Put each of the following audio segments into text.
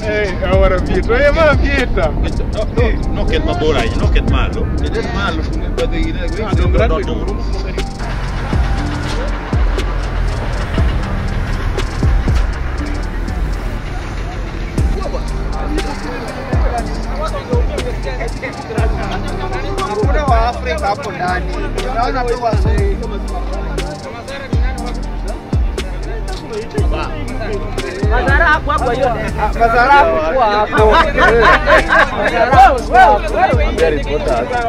Eh, ahora Pietro, eh, ma Pietro. No, no, no ket mabor ahinya, no ket malo. Ket malo, badhe ine, Ah, dong gratis. dong rum. Hakuna wa Afrika hapo ndani. Naona tu wazee. Madhara hapo hapo hiyo. Mazara hakukuwa hapo. Mazara hakukuwa hapo.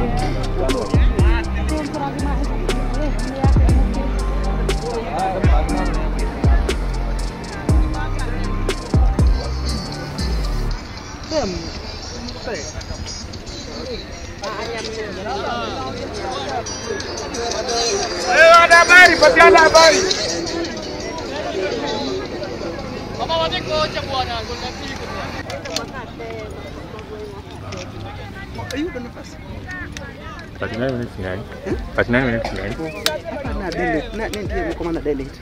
Eh, wana habari, patiana habari. minutes behind. 39 minutes behind. Na delete. Na nini ndio niko maana delete.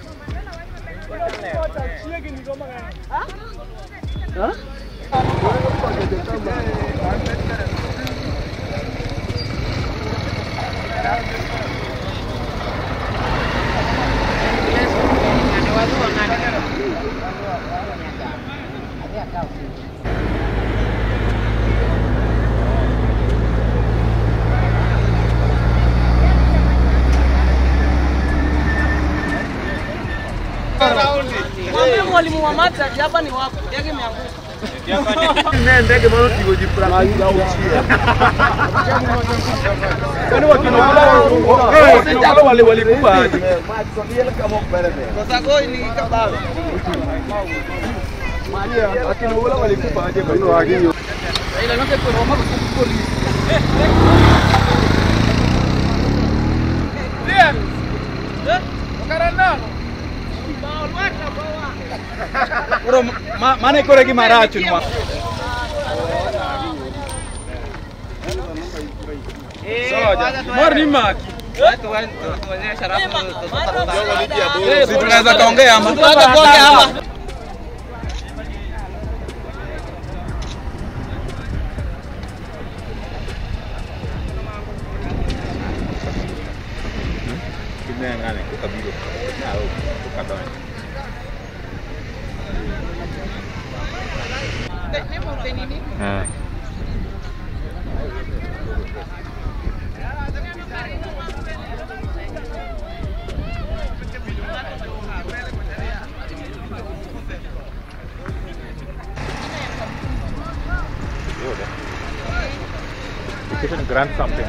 Ha? Mwambie mwalimu wa maths hapa ni wako. Ndege imeanguka. Ne ndege mano tigo ji pra ayuda uchia. Kwani wakina wala eh sijalo wale walikuwa aje. Sasa goi ni kabawe. Maria akina wala walikuwa aje kwa hiyo agiyo. Ila nake kwa mama kwa Bro mane kore gi marachu ma. Mor ni maki. Si tunaweza kaongea ama? Tunaweza kuongea ama? Kinengane kukabilo. Au kukadonyo. Ah. Kitchen grant something.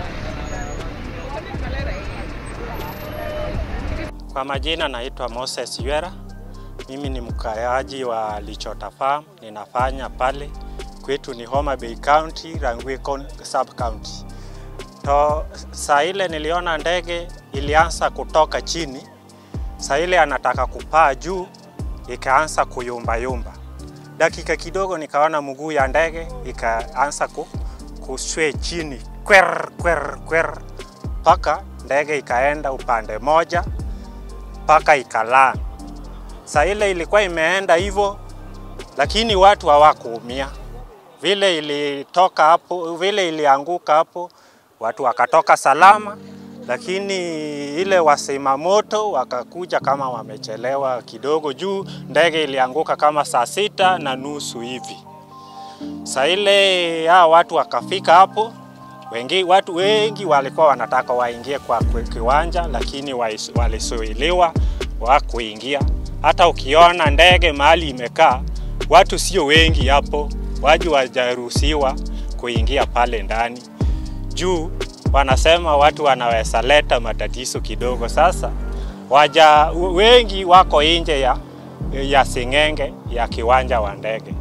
Kwa majina naitwa Moses Ywera. Mimi ni mkaaji wa Lichota Farm, ninafanya pale kwetu ni Homa Bay County, Rangwe Con- Sub County. To saa ile niliona ndege ilianza kutoka chini, saa ile anataka kupaa juu, ikaanza kuyumbayumba. Dakika kidogo nikaona mguu ya ndege ikaanza ku, kuswe chini kwer kwer kwer, mpaka ndege ikaenda upande moja mpaka ikalaa. Saa ile ilikuwa imeenda hivyo, lakini watu hawakuumia. Vile ilitoka hapo, vile ilianguka hapo, watu wakatoka salama, lakini ile wasima moto wakakuja kama wamechelewa kidogo, juu ndege ilianguka kama saa sita na nusu hivi. Saa ile hao watu wakafika hapo, wengi, watu wengi walikuwa wanataka waingie kwa kwe- kiwanja, lakini wais- walisuiliwa wa kuingia. Hata ukiona ndege mahali imekaa, watu sio wengi hapo, waji wajaruhusiwa kuingia pale ndani juu wanasema watu wanaweza leta matatizo kidogo. Sasa waja wengi wako nje ya, ya sing'enge ya kiwanja wa ndege.